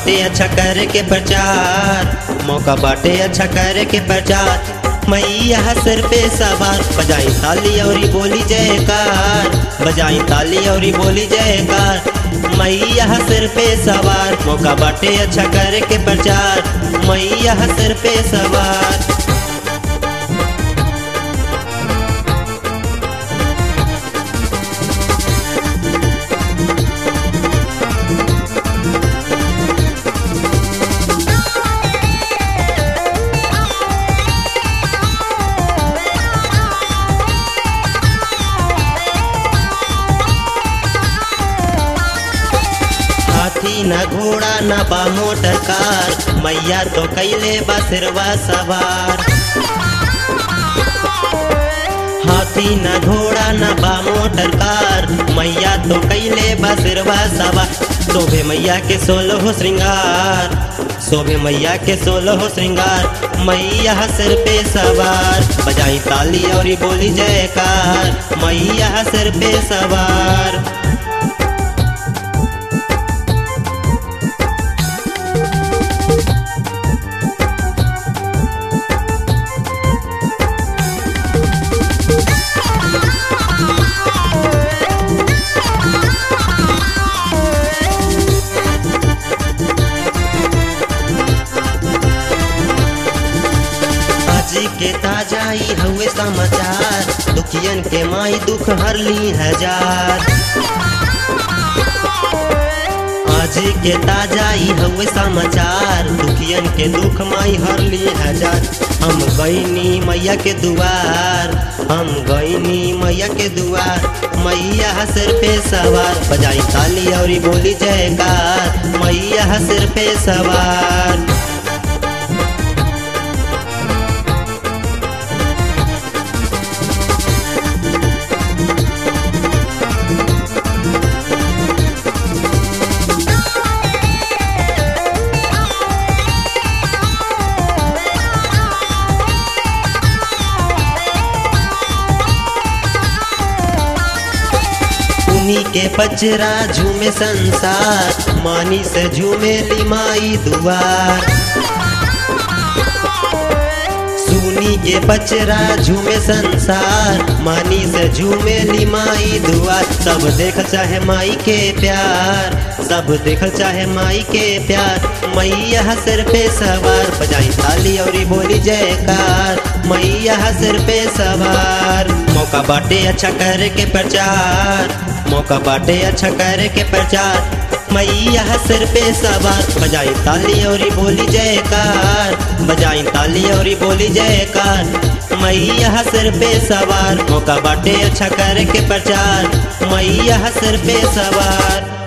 बाटे अच्छा करे के प्रचार मौका बाटे अच्छा करे के प्रचार मैया सिर पे सवार बजाई ताली और बोली जयकार बजाई ताली और बोली जयकार मैया सिर पे सवार मौका बाटे अच्छा करे के प्रचार मैया सिर पे सवार हाथी न घोड़ा न बा मोटर कार मैया तो कैले बसरवा सवार हाथी न घोड़ा न बा मोटर कार मैया तो कैले बसरवा सवार शोभे मैया के सोलो हो श्रृंगार शोभे मैया के सोलो हो श्रृंगार मैया सिर पे सवार बजाई ताली और बोली जयकार मैया सिर पे सवार आज के ताजा ही हुए समाचार दुखियन के माई दुख हर ली हजार आज के ताजा ही हुए समाचार दुखियन के दुख माई हर ली हजार हम गईनी मैया के दुआर हम गईनी मैया के दुआर मैया सिर पे सवार बजाई ताली और बोली जयकार मैया सिर पे सवार उन्हीं के पचरा झूमे संसार मानी से झूमे लिमाई दुआर सुनी के पचरा झूमे संसार मानी से झूमे लिमाई दुआर सब देख चाहे माई के प्यार सब देख चाहे माई के प्यार मैया सिर पे सवार बजाई ताली और बोली जयकार मैया सिर पे सवार मौका बाटे अच्छा करे के प्रचार मौका बाटे अच्छा करे के प्रचार मैया सिर पे सवार बजाई ताली और बोली जयकार बजाई ताली और बोली जयकार मैया सिर पे सवार मौका बाटे अच्छा करे के प्रचार मैया सिर पे सवार